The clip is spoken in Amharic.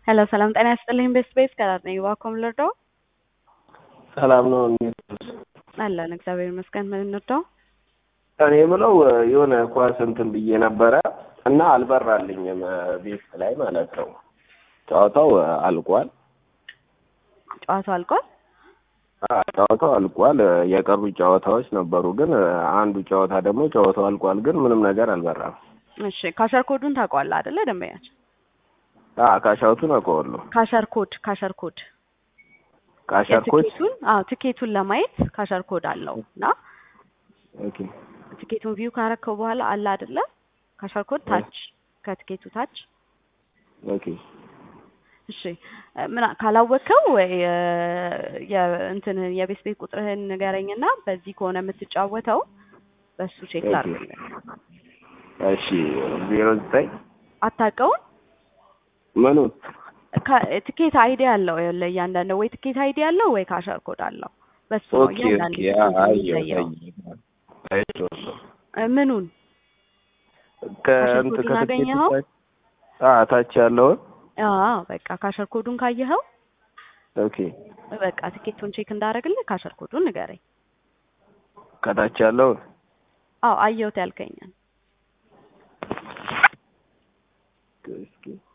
ሄሎ ሰላም ጤና ይስጥልኝ። ቤስት ቤስ ከራት ነኝ። ዋኮም ልርዳው? ሰላም ነው እንዴት? አለን እግዚአብሔር ይመስገን። ምን እንርዳው? እኔ የምለው የሆነ ኳስ እንትን ብዬ ነበረ እና አልበራልኝም ቤት ላይ ማለት ነው። ጨዋታው አልቋል። ጨዋታው አልቋል። አዎ፣ ጨዋታው አልቋል። የቀሩ ጨዋታዎች ነበሩ፣ ግን አንዱ ጨዋታ ደግሞ ጨዋታው አልቋል፣ ግን ምንም ነገር አልበራም። እሺ ካሸር ኮዱን ታውቀዋለህ አይደለ? ደንበኛችን አዎ፣ ካሻውቱን አውቀዋለሁ። ካሸር ኮድ ካሸር ኮድ ካሸር ኮች የትኬቱን አዎ ትኬቱን ለማየት ካሸር ኮድ አለው እና ኦኬ ትኬቱን ቪው ካረከው በኋላ አለ አይደለ? ካሸር ኮድ ታች ከትኬቱ ታች ኦኬ እሺ ምን ካላወቅከው ወይ የእንትን የቤት ቤት ቁጥርህን ንገረኝና በዚህ ከሆነ የምትጫወተው በሱ ቼክ ላድርግ። እሺ ዜሮ ዘጠኝ አታውቀውም? ምኑ ካ- ትኬት አይዲ አለው ይኸውልህ፣ እያንዳንዱ ወይ ትኬት አይዲ አለው ወይ ካሸር ኮድ አለው። በሱ ነው ኦኬ እያንዳንዱ ኦኬ ትኬት አየሁ የሚለየው። አየሁ እ ምኑን ከእንትን ኮዱን አገኘኸው? አዎ ታች ያለውን አዎ በቃ ካሸር ኮዱን ካየኸው ኦኬ በቃ ትኬቱን ቼክ እንዳደረግልህ ካሸር ኮዱን ንገረኝ። ከታች ያለውን አዎ አየሁት ያልከኛል። እስኪ